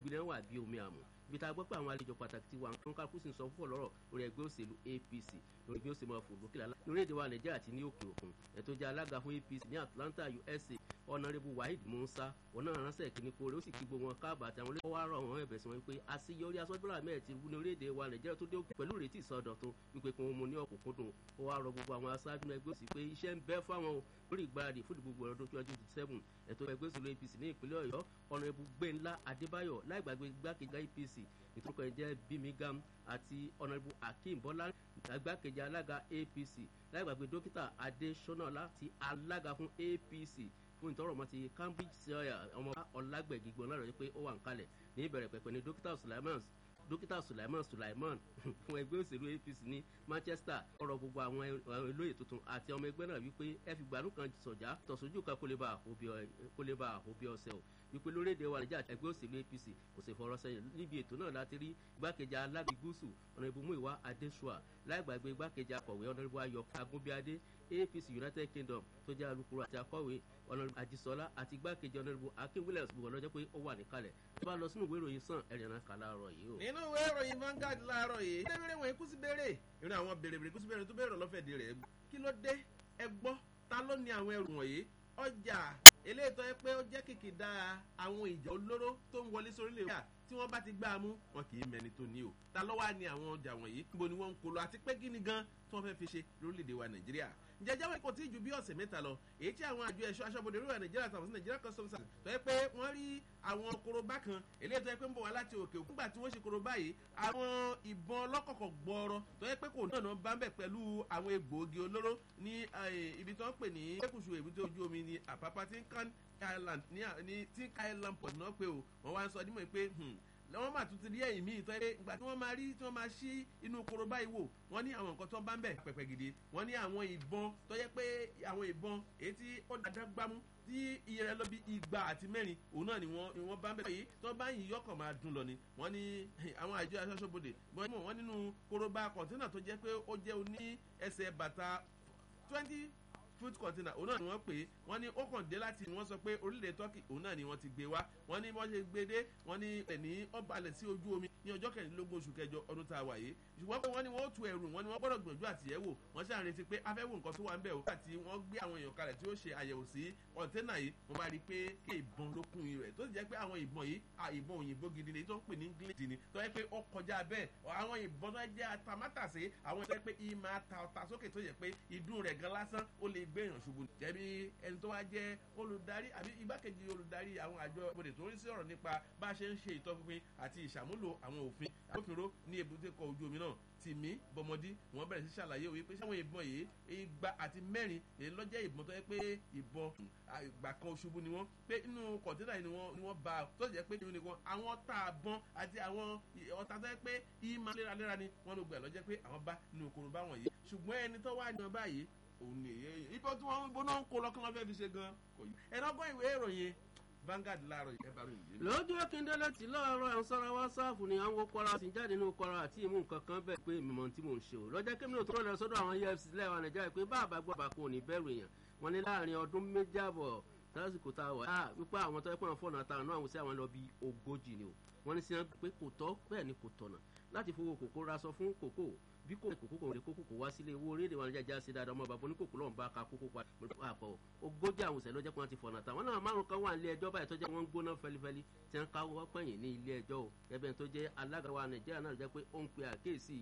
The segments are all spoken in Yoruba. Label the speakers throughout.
Speaker 1: ìpínlẹ̀ wà bí omi àmọ́ ibi tá a gbọ́ pé àwọn àlejò pàtàkì ti wà nǹkan kálukú sì ń sọ fún ọ̀lọ́rọ̀ lórí ẹgbẹ́ òṣèlú apc lórí bí ó ṣe máa fò lókè lálá lórílẹ̀‐èdè wa nàìjíríà àti ní òkè òkun ẹ̀tọ́ jẹ́ alága fún apc ní atlanta usa ọ̀nàrẹ́bù waheed musa ọ̀nà ránṣẹ́ kìíní kórè ó sì kí gbogbo wọn káàbà àti àwọn olóyè wá rọ̀ wọ́n ẹ̀bẹ̀ sí wọn wípé àṣeyọrí asọ́jọ́lá mẹ́ẹ̀ ti wú ní orílẹ̀‐èdè wa nàìjíríà tó dé òkè pẹ̀lú ìrètí ìsọdọ̀tun wípé kí wọ́n mú ní ọ̀kúnkúndùn ó wá rọ gbogbo àwọn aṣáájú ẹgbẹ́ òsì pé iṣẹ́ ń bẹ fáwọn o lórí ìgbáradì fún ìdìbò ọdún twenty twenty seven ẹ̀tọ́ ẹgbẹ́ òsèlú apc ní ìpínlẹ̀ ọ̀yọ́ ọ̀nàrẹ́bù gbẹ̀ńlá adébáyọ̀ láì gbàgbé igbákejì apc ìtúkọ̀ ẹ̀jẹ̀ bímigam àti ọ̀nàrẹ́bù akeem bọ́lá igbákejì alága apc láì gbàgbé dókítà adéṣọ́nàlá ti alága fún apc fún ìtọ́rọ̀ mọ́ ti cambridge sawyer ọmọ ọlágbẹ̀gì gbọ́n lára pé ó wà ń kalẹ̀ ní ìbẹ̀rẹ̀ pẹ̀pẹ̀ ní dókítà sulaiman dókítà sulaiman sulaiman fún ẹgbẹ́ òṣèlú apc ní manchester ọ̀rọ̀ gbogbo àwọn olóyè tuntun àti ọmọ ẹgbẹ́ náà wípé ẹ fi gbàdúrà kan sọ̀já tọ̀sójú kan kó lè bá àhóbí ọ̀sẹ̀ o wípé lórílẹ̀‐èdè wa nàìjíríà ẹgbẹ́ òṣèlú apc kò sì fọ̀rọ̀ sẹ́yìn níbi ètò náà láti rí igbákejì alága gúúsù ọ̀nàbù muiwa adesua láì gbàgbé igbákejì akọ̀wé ọ̀nàbù ayọ̀ agúnbíadé apc united kingdom tó jẹ́ alukoro àti akọ̀wé ọ̀nàbù ajísọ́lá àti igbákejì ọ̀nàbù akin williams gbogbo ọlọ́jọ́ pé ó wà níkàlẹ̀ tó bá lọ sínú ìwé ìròyìn sàn ẹ̀rìn náà kà láàárọ̀ yìí o.
Speaker 2: nínú ìwé ìròyìn Vanguard láàárọ̀ yìí ilé ìwé ìwé kùsì béèrè ìrìn àwọn béèrè béèrè kùsì béèrè tó béèrè lọ́fẹ̀dì rẹ̀ kí ló dé ẹ gbọ́ ta ló ní àwọn ẹrù wọ̀nyí ọjà eléyìí tó yẹ pé ó jẹ́ kìkìdá àwọn ìjà olóró tó ń wọlé sórílẹ̀ èdè tí wọ́n bá ti gbá a mú wọn kì í mẹni tó ní o ta ló wá ní àwọn ọjà wọ̀nyí níbo ni wọ́n ń kó lọ àti pé kí ni gan tí wọ́n fẹ́ fi ṣe lórílẹ̀‐èdè wa nàìjíríà ǹjẹ́ jáwé kò tí ì ju bí ọ̀sẹ̀ mẹ́ta lọ èyí tí àwọn àjọ ẹ̀ṣọ́ aṣọ́bodè orílẹ̀ nàìjíríà tàbí sí nàìjíríà customs service tó yẹ pé wọ́n rí àwọn korobá kan eléyìí tó yẹ pé ń bọ̀ wá láti òkè òkú nígbà tí wọ́n ṣe korobá yìí àwọn ìbọn ọlọ́kọ̀kọ̀ gbọ́ọ̀rọ̀ tó yẹ pé kò náà bá ń bẹ̀ pẹ̀lú àwọn egbòogi olóró ní ibi tó ń pè ní ẹkùsù èbúté ojú omi ní àpápá tí ń kán island ní tí ń ká island port náà pé o wọ́n wá ń sọ dímọ̀ pé wọ́n máa tún ti rí ẹ̀yìn míì tọ́ ẹ ìgbà tí wọ́n máa rí tí wọ́n máa ṣí inú korobá yìí wò wọ́n ní àwọn nǹkan tó ń bá ń bẹ̀ pẹ̀pẹ̀ gidi wọ́n ní àwọn ìbọn tó yẹ pé àwọn ìbọn èyí tí ó dáadáa gbámú tí iye rẹ lọ bí igba àti mẹ́rin òun náà ni wọ́n ni wọ́n bá ń bẹ̀ yìí tó bá yìí yọkàn máa dùn lọ ni wọ́n ní àwọn àjọ aṣọ́ṣọ́bodè wọ́n nínú korobá kọ̀ǹtínà tó jẹ́ pé ó jẹ́ oní ẹsẹ̀ bàtà twenty food container òun náà ni wọ́n pè é wọ́n ní ó kàn dé láti wọ́n sọ pé orílẹ̀ turkey òun náà ni wọ́n ti gbé wá wọ́n ní wọ́n ṣe gbé dé wọ́n ní ẹ̀ní ọ̀balẹ̀ sí ojú omi ní ọjọ́ kẹrìndínlógún oṣù kẹjọ ọdún tá a wà yìí ṣùgbọ́n pé wọ́n ní wọ́n ó tu ẹ̀rù wọ́n ní wọ́n gbọ́dọ̀ gbìyànjú àti yẹ̀ wò wọ́n ṣáà retí pé afẹ́wò nǹkan tó wà ń bẹ̀ ó àti wọ́n gbé àwọn èèyàn kalẹ̀ tí ó ṣe àyẹ̀wò sí kọ̀ńténà yìí wọ́n bá rí i pé kí ìbọn ló kún rẹ̀ tó sì jẹ́ pé àwọn ìbọn yìí ìbọn òyìnbó gidi ni tó ń pè ní english ni tó yẹ pé ó kọjá bẹ́ẹ̀ àwọn ìbọn tó jẹ́ atamátàsé àwọn tó yẹ pé ìmọ̀ ata ọ̀tà sókè tó yẹ pé ìdún rẹ̀ gan lásán ó lè gbé èèyàn ṣubú jẹ́bi ẹni tó wá jẹ́ olùdarí àbí igbákejì olùdarí àwọn àjọ ìbòdè tó ń rí sí ọ̀rọ̀ nípa bá a ṣe ń ṣe ìtọ́pinpin àti ìṣàmúlò àwọn òfin agbófinró ní ebúté kọ ojú omi náà tìmí bọmọdí wọn bẹ̀rẹ̀ sí ṣàlàyé òwe pé sáwọn ìbọn yìí igba àti mẹ́rin èyí lọ́jẹ́ ìbọn tó yẹ pé ìbọn àgbà kan ṣubú ni wọ́n pé inú kọ̀ǹténà yìí ni wọ́n bá tó jẹ́ pé ìhun nìkan àwọn ọ̀tá àbọ̀n àti àwọn ọ̀tá tó yẹ pé ìmọ̀ léraléra ni wọ́n ló gbà lọ́jẹ́ pé àwọn bá nínú korobá wọ̀nyí ṣùgbọ́n ẹni tó wà ní ọba yìí òun ni èyí ibò tí wọ́n bó náà ń kó lọ́kàn wọn fẹ́ fi ṣe gan kò yí ẹ̀ náà gbọ́ ìwé ìròyìn Vanguard láàárọ̀ yìí ẹ bá ròyìn yìí.
Speaker 1: lójú akíndélé tí láàárọ̀ à ń sọ́ra wásáàfù ni àwọn kọ́ra sì jáde nínú kọ́ra àti ìmú nǹkan kan bẹ́ẹ̀ pé mímọ tí mò ń ṣe o lọ́jọ́ kí mi ò tó lọ sọ́dọ̀ àwọn efcc lẹ́wà nàìjíríà pé bá àbá gbọ́ àbàkù òní bẹ̀rù èèyàn wọn ní láàrin ọdún méjì àbọ̀ lásìkò tá a wà á wípé àwọn tó yẹ pé àwọn fọ́ọ̀nù àtàwọn náà àwọn sí àwọn lọ bí ogójì ni o wọ́n ní sí wọn pé kò tọ́ bẹ́ẹ̀ ni kò tọ̀nà láti fowó kòkó raṣọ fún kòkó bí kò kòkó kò lè kókò kò wá sílé owó orílẹ̀ wọn jẹ́jà sí dáadáa ọmọ bàbá oníkòkò lọ́n bá ka kókó pa àpọ̀ ogójì àwọn òṣèlú ọjọ́ kan ti fọ̀nà tàwọn náà márùn kan wà nílé ẹjọ́ báyìí tó jẹ́ wọ́n ń gbóná fẹlifẹli tí wọ́n ká wọ́n pẹ̀yìn ní ilé ẹjọ́ o ẹbẹ̀ tó jẹ́ alága wa nàìjíríà náà jẹ́ pé ó ń pe àkéèsí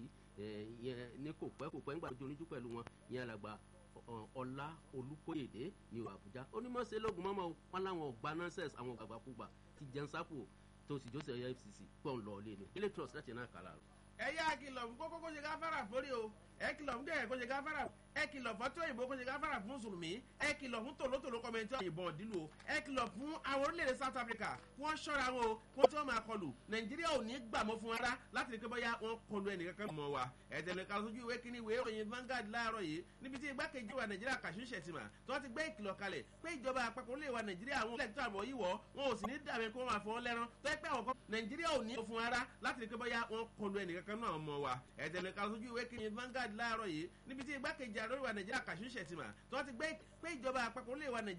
Speaker 1: yẹn ní kò pẹ́ kò pẹ́ ńgbà tó oníjú pẹ̀lú wọn yẹn alàgbà ọlá olùkóyèdè ní àbújá onímọ̀ọ́sẹ̀ lógun mọ́mọ́ wọn láwọn ọgbà nọ́ọ̀sẹ̀s àwọn àgbàkúgbà ti jẹun sápò tó sì jọ́sẹ̀ fcc pọ̀ ń lọ ilé ni ilé trust láti náà kàlà.
Speaker 2: ẹ yá kìlọ̀ fún kókó kó ṣe gáfárà fórí o ẹ kìlọ̀ fún kẹ̀kẹ́ kó ṣe gáfárà ẹ kìlọ̀ fún tó òyìnbó kó ṣe gáfárà fún mùsùlùmí ẹ kìlọ̀ fún tòlótòló kọ́mẹ́ntì òyìnbó ọ̀dínlò ẹ kìlọ̀ fún àwọn orílẹ̀-èdè south africa kí wọ́n ṣọ́ra wọn o kí wọ́n tí wọ́n máa kọlù nàìjíríà ò ní gbàmọ́ fún ara láti rí pé bóyá wọ́n kọlu ẹnìkankan mọ́ wa ẹ̀tẹ̀lẹ̀ kan sójú ìwé kíní ìwé ìròyìn Vanguard láàárọ̀ yìí níbi tí igbákejì wa nàìjíríà kàṣú ṣẹ̀tìmà tí wọ́n ti gbé ìkìlọ̀ kalẹ̀ pé ìjọba àpapọ̀ orílẹ̀ wa nàìjíríà àwọn ilẹ̀ tó àbọ̀ yìí wọ̀ wọn ò sì ní dàbí kó máa fọwọ́ lẹ́rán tó yẹ pé àwọn kan nàìjíríà ò ní fún ara láti rí pé bóyá wọ́n kọlu ẹnìkankan náà mọ́ wa ẹ̀tẹ̀lẹ̀ kan sójú ìwé kíní Vanguard láàárọ̀ yìí níbi tí igbákejì àrẹ́wà nàìjíríà kàṣú ṣẹ̀tìmà tí wọ́n ti gbé pé ìjọba àpapọ̀ orílẹ̀ wa nàìjíríà